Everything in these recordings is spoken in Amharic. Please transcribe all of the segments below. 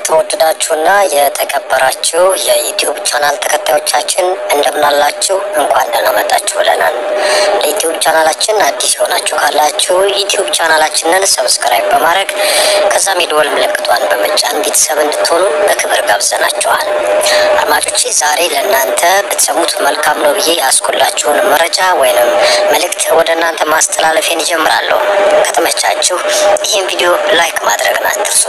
የተወደዳችሁና የተከበራችሁ የዩቲዩብ ቻናል ተከታዮቻችን እንደምናላችሁ እንኳን ደህና መጣችሁ ብለናል። ለዩቲዩብ ቻናላችን አዲስ የሆናችሁ ካላችሁ ዩቲዩብ ቻናላችንን ሰብስክራይብ በማድረግ ከዛም የደወል ምልክቷን በመጫን ቤተሰብ እንድትሆኑ በክብር ጋብዘናችኋል። አድማጮቼ ዛሬ ለእናንተ ብትሰሙት መልካም ነው ብዬ ያስኩላችሁን መረጃ ወይንም መልእክት ወደ እናንተ ማስተላለፌን ይጀምራለሁ። ከተመቻችሁ ይህን ቪዲዮ ላይክ ማድረግን አትርሱ።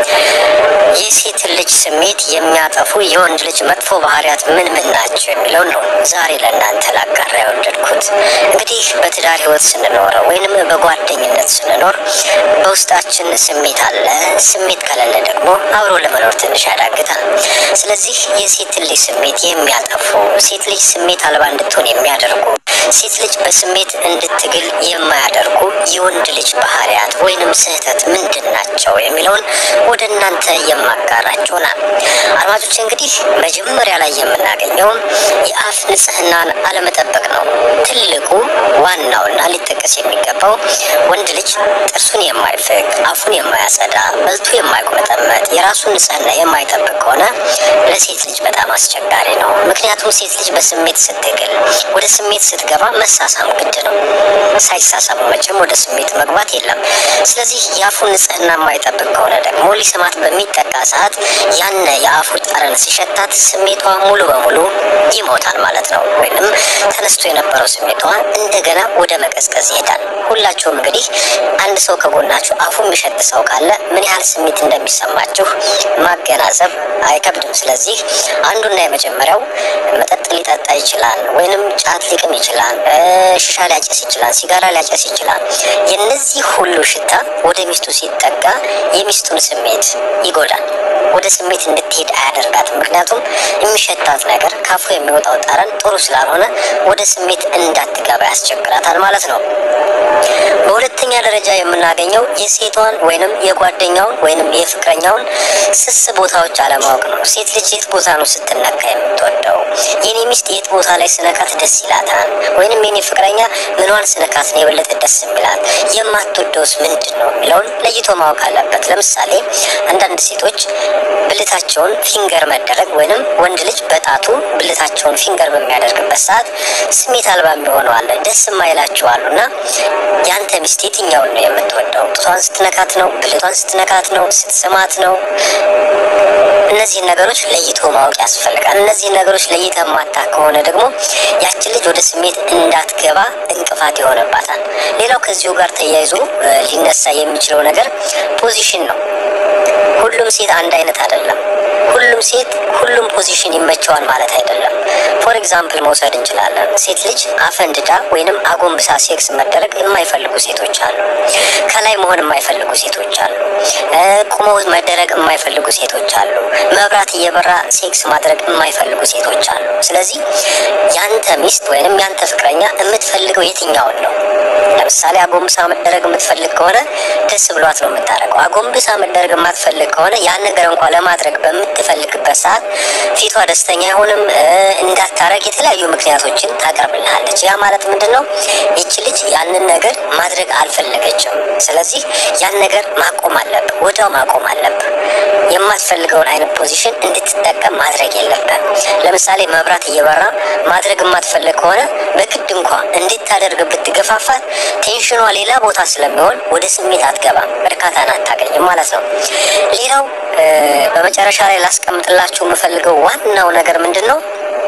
የሴት ልጅ ስሜት የሚያጠፉ የወንድ ልጅ መጥፎ ባህሪያት ምን ምን ናቸው የሚለውን ነው ዛሬ ለእናንተ ላጋራ የወደድኩት። እንግዲህ በትዳር ህይወት ስንኖር ወይንም በጓደኝነት ስንኖር በውስጣችን ስሜት አለ። ስሜት ከሌለ ደግሞ አብሮ ለመኖር ትንሽ ያዳግታል። ስለዚህ የሴት ልጅ ስሜት የሚያጠፉ ሴት ልጅ ስሜት አልባ እንድትሆን የሚያደርጉ ሴት ልጅ በስሜት እንድትግል የማያደርጉ የወንድ ልጅ ባህሪያት ወይንም ስህተት ምንድን ናቸው የሚለውን ወደ እናንተ የማጋራችሁ ናል። አድማጮች እንግዲህ መጀመሪያ ላይ የምናገኘው የአፍ ንጽህናን አለመጠበቅ ነው። ትልቁ ዋናውና ሊጠቀስ የሚገባው ወንድ ልጅ ጥርሱን የማይፍቅ አፉን የማያጸዳ በልቶ የማይቆመጠመጥ የራሱን ንጽህና የማይጠብቅ ከሆነ ለሴት ልጅ በጣም አስቸጋሪ ነው። ምክንያቱም ሴት ልጅ በስሜት ስትግል ወደ ስሜት ስትገባ መሳሳም ግድ ነው። ሳይሳሳሙ መቼም ወደ ስሜት መግባት የለም። ስለዚህ የአፉን ንጽህና የማይጠብቅ ከሆነ ደግሞ ሊስማት በሚጠጋ ሰዓት ያነ የአፉ ጠረን ሲሸታት ስሜቷ ሙሉ በሙሉ ይሞታል ማለት ነው። ወይንም ተነስቶ የነበረው ስሜቷ እንደገና ወደ መቀዝቀዝ ይሄዳል። ሁላችሁም እንግዲህ አንድ ሰው ከጎናችሁ አፉ የሚሸት ሰው ካለ ምን ያህል ስሜት እንደሚሰማችሁ ማገናዘብ አይከብድም። ስለዚህ አንዱና የመጀመሪያው መጠጥ ሊጠጣ ይችላል፣ ወይንም ጫት ሊቅም ይችላል፣ ሽሻ ሊያጨስ ይችላል፣ ሲጋራ ሊያጨስ ይችላል። የነዚህ ሁሉ ሽታ ወደ ሚስቱ ሲጠጋ የሚስቱን ስሜት ይጎዳል። ወደ ስሜት እንድትሄድ አያደርጋትም። ምክንያቱም የሚሸታት ነገር ካፉ የሚወጣው ጠረን ጥሩ ስላልሆነ ወደ ስሜት እንዳትገባ ያስቸግራታል ማለት ነው። በሁለተኛ ደረጃ የምናገኘው የሴቷን ወይንም የጓደኛውን ወይንም የፍቅረኛውን ስስ ቦታዎች አለማወቅ ነው። ሴት ልጅ የት ቦታ ነው ስትነካ የምትወደው? የኔ ሚስት የት ቦታ ላይ ስነካት ደስ ይላታል? ወይንም የኔ ፍቅረኛ ምኗን ስነካት ነው የበለጠ ደስ የሚላት? የማትወደውስ ምንድን ነው የሚለውን ለይቶ ማወቅ አለበት። ለምሳሌ አንዳንድ ሴቶች ብልታቸውን ፊንገር መደረግ ወይንም ወንድ ልጅ በጣቱ ብልታቸውን ፊንገር በሚያደርግበት ሰዓት ስሜት አልባ የሚሆኑ አለ፣ ደስ የማይላቸው አሉ እና ያንተ ሚስት የትኛውን ነው የምትወደው? ጡቷን ስትነካት ነው? ብልቷን ስትነካት ነው? ስትስማት ነው? እነዚህን ነገሮች ለይቶ ማወቅ ያስፈልጋል። እነዚህን ነገሮች ለይተ ማታ ከሆነ ደግሞ ያችን ልጅ ወደ ስሜት እንዳትገባ እንቅፋት ይሆንባታል። ሌላው ከዚሁ ጋር ተያይዞ ሊነሳ የሚችለው ነገር ፖዚሽን ነው። ሁሉም ሴት አንድ አይነት አይደለም። ሁሉም ሴት ሁሉም ፖዚሽን ይመቸዋል ማለት አይደለም። ፎር ኤግዛምፕል መውሰድ እንችላለን። ሴት ልጅ አፈንድዳ ወይንም አጎንብሳ ሴክስ መደረግ የማይፈልጉ ሴቶች አሉ። ከላይ መሆን የማይፈልጉ ሴቶች አሉ። ቁመው መደረግ የማይፈልጉ ሴቶች አሉ። መብራት እየበራ ሴክስ ማድረግ የማይፈልጉ ሴቶች አሉ። ስለዚህ ያንተ ሚስት ወይንም ያንተ ፍቅረኛ የምትፈልገው የትኛውን ነው? ለምሳሌ አጎንብሳ መደረግ የምትፈልግ ከሆነ ደስ ብሏት ነው የምታደርገው። አጎንብሳ መደረግ የማትፈልግ ከሆነ ያን ነገር እንኳ ለማድረግ በምትፈልግበት ሰዓት ፊቷ ደስተኛ አይሆንም። እንዳታረግ የተለያዩ ምክንያቶችን ታቀርብልሃለች። ያ ማለት ምንድን ነው? ይቺ ልጅ ያንን ነገር ማድረግ አልፈለገችም። ስለዚህ ያን ነገር ማቆም አለብህ፣ ወዲያው ማቆም አለብህ። የማትፈልገውን አይነት ፖዚሽን እንድትጠቀም ማድረግ የለብህም። ለምሳሌ መብራት እየበራ ማድረግ የማትፈልግ ከሆነ በግድ እንኳ እንድታደርግ ብትገፋፋት ቴንሽኗ ሌላ ቦታ ስለሚሆን ወደ ስሜት አትገባም፣ እርካታን አታገኝም ማለት ነው። ሌላው በመጨረሻ ላይ ላስቀምጥላችሁ የምፈልገው ዋናው ነገር ምንድን ነው?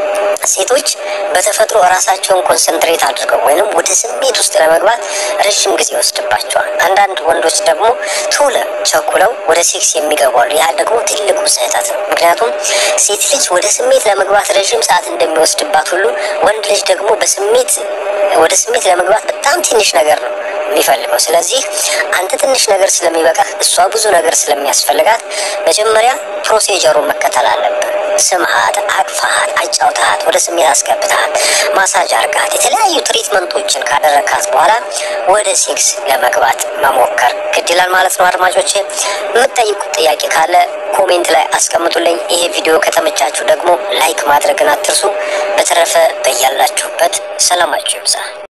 ሴቶች በተፈጥሮ ራሳቸውን ኮንሰንትሬት አድርገው ወይንም ወደ ስሜት ውስጥ ለመግባት ረዥም ጊዜ ይወስድባቸዋል። አንዳንድ ወንዶች ደግሞ ቶሎ ቸኩለው ወደ ሴክስ የሚገባሉ። ያ ደግሞ ትልቁ ስህተት ነው። ምክንያቱም ሴት ልጅ ወደ ስሜት ለመግባት ረዥም ሰዓት እንደሚወስድባት ሁሉ ወንድ ልጅ ደግሞ በስሜት ወደ ስሜት ለመግባት በጣም ትንሽ ነገር ነው የሚፈልገው። ስለዚህ አንተ ትንሽ ነገር ስለሚበቃህ፣ እሷ ብዙ ነገር ስለሚያስፈልጋት መጀመሪያ ፕሮሲጀሩን መከተል አለብን። ስምሃት፣ አቅፋሃት፣ አጫውተሃት፣ ወደ ስሜት አስገብተሃት፣ ማሳጅ አርጋት፣ የተለያዩ ትሪትመንቶችን ካደረካት በኋላ ወደ ሴክስ ለመግባት መሞከር ግድ ይላል ማለት ነው። አድማጮቼ የምትጠይቁት ጥያቄ ካለ ኮሜንት ላይ አስቀምጡልኝ። ይሄ ቪዲዮ ከተመቻችሁ ደግሞ ላይክ ማድረግን አትርሱ። በተረፈ በያላችሁበት ሰላማችሁ ይብዛ።